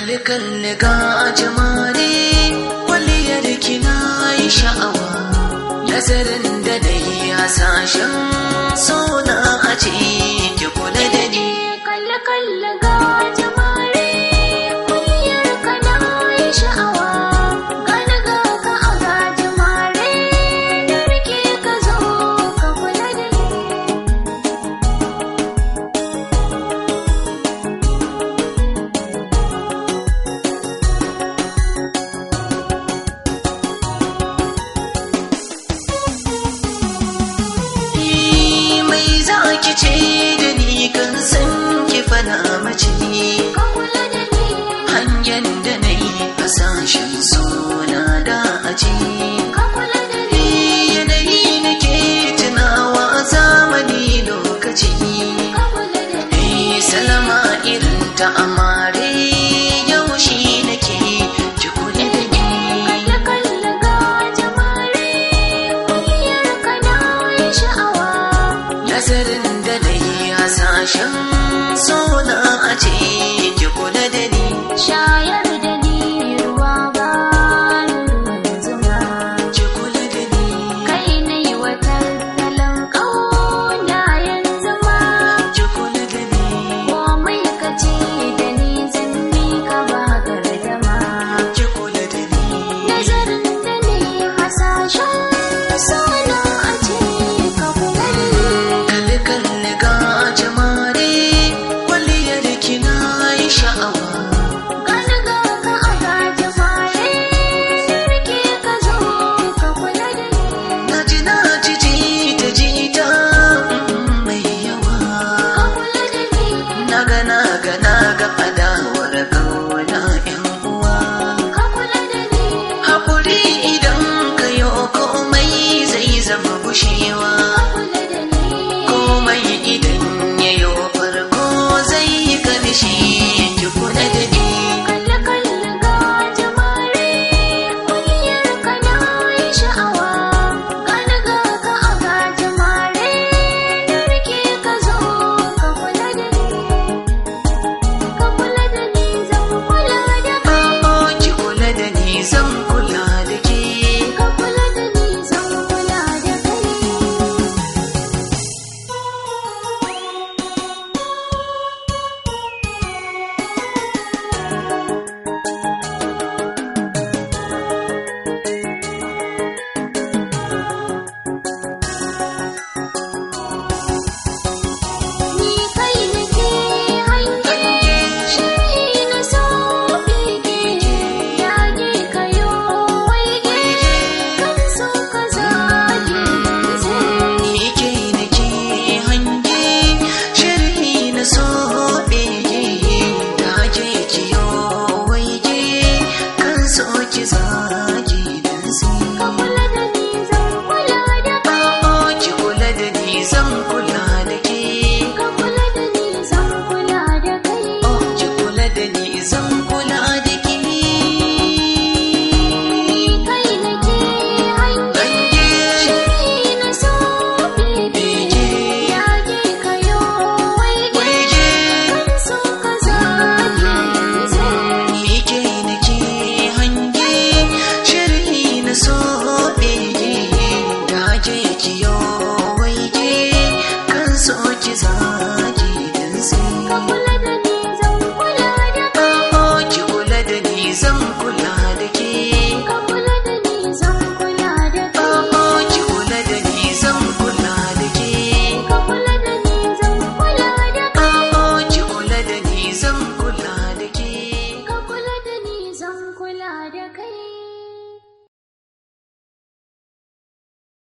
kalli kalli ga jamare kwalliyar kina yi sha'awa nazarin da na yi hasashen sona a ce ki kula da ni kalle kalle ga jamare kulliyar kana yi sha'awa gani ga ka a ga jamare da rike ka zo ka kula da ni Ni mai za ki ce da ni kan san ki fana mace ka kula da ni hanyar da na yi hasashen sona da aji ka kula da ni yanayi nake tunawa zamani lokaci ka kula da ni Eh, salama irin ta amare yaushe nake ki kula da ni kalle kalle ga jamare kulliyar kana yi sha'awa nazarin da na yi hasashen